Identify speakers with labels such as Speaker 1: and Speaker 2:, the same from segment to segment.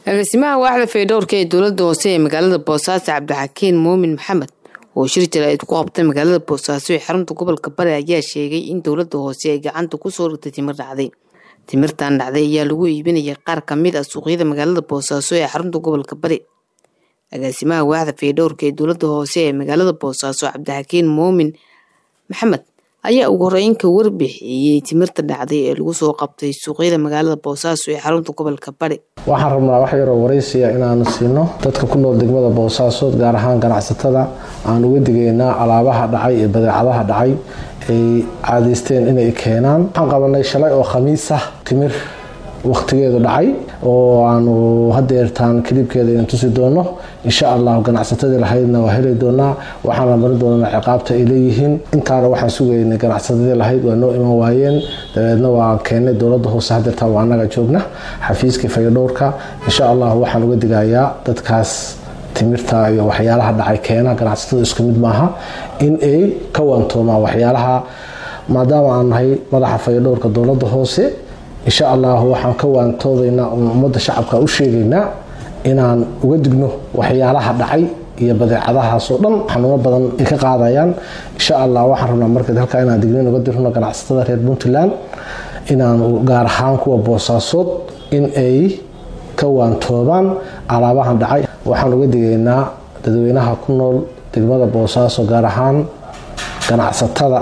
Speaker 1: agaasimaha waaxda faydhowrka ee dowlada hoose ee magaalada boosaaso cabdixakiin muumin maxamed oo shir jaraa'id ku qabtay magaalada boosaaso ee xarunta gobolka bari ayaa sheegay in dowlada hoose ay gacanta kusoo dhigtay timir dhacday timirtan dhacday ayaa lagu iibinayay qaar kamid ah suuqyada magaalada boosaaso ee xarunta gobolka bari agaasimaha waaxda faydhowrka ee dowlada hoose ee magaalada boosaaso cabdixakiin muumin maxamed ayaa ugu horeyn ka warbixiyey timirta dhacday ee lagu soo qabtay suuqyada magaalada boosaaso ee xarunta gobolka bari
Speaker 2: waxaan rabnaa wax yaroo waraysiya inaanu siino dadka ku nool degmada boosaaso gaar ahaan ganacsatada aan uga digaynaa alaabaha dhacay iyo badeecadaha dhacay ay caadaysteen inay keenaan waxaan qabanay shalay oo khamiis ah timir wakhtigeedu dhacay oo aanu hadeertaan kaliibkeeda inan tusi doono insha allah ganacsatadii lahaydna waa heli doonaa waxaana marin doonaa ciqaabta ay leeyihiin intaana waxaan sugaynay ganacsatadii lahayd waa noo iman waayeen dabeedna waan keennay dowlada hoose hadeertaan waa anaga joogna xafiiskii fayadhowrka insha allah waxaan uga digayaa dadkaas timirta iyo waxyaalaha dhacay keena ganacsatada isku mid maaha in ay ka wantoomaan waxyaalaha maadaama aan nahay madaxa fayadhowrka dowlada hoose insha allah waxaan ka waantoodaynaa oon ummadda shacabka u sheegaynaa inaan uga digno waxyaalaha dhacay iyo badeecadahaasoo dhan xanuuno badan ay ka qaadayaan insha allah waxaan rabnaa markeed halkaa inaan dignin uga dirno ganacsatada reer puntland inaan gaar ahaan kuwa boosaasood in ay ka waantoobaan alaabahan dhacay waxaan uga digaynaa dadweynaha ku nool degmada boosaaso gaar ahaan ganacsatada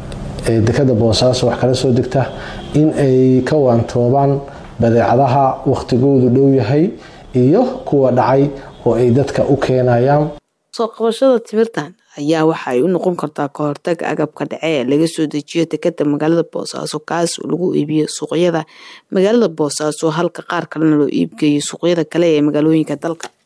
Speaker 2: ee dekada boosaaso wax kala soo degta in ay ka waantoobaan badeecadaha wakhtigoodu dhow yahay iyo kuwa dhacay oo ay dadka u keenayaan
Speaker 1: soo qabashada timirtan ayaa waxa ay u noqon kartaa ka hortag agabka dhace ee laga soo dejiyo dekada magaalada boosaaso kaas oo lagu iibiyo suuqyada magaalada boosaaso halka qaar kalena loo iibgeeyo suuqyada kale ee magaalooyinka dalka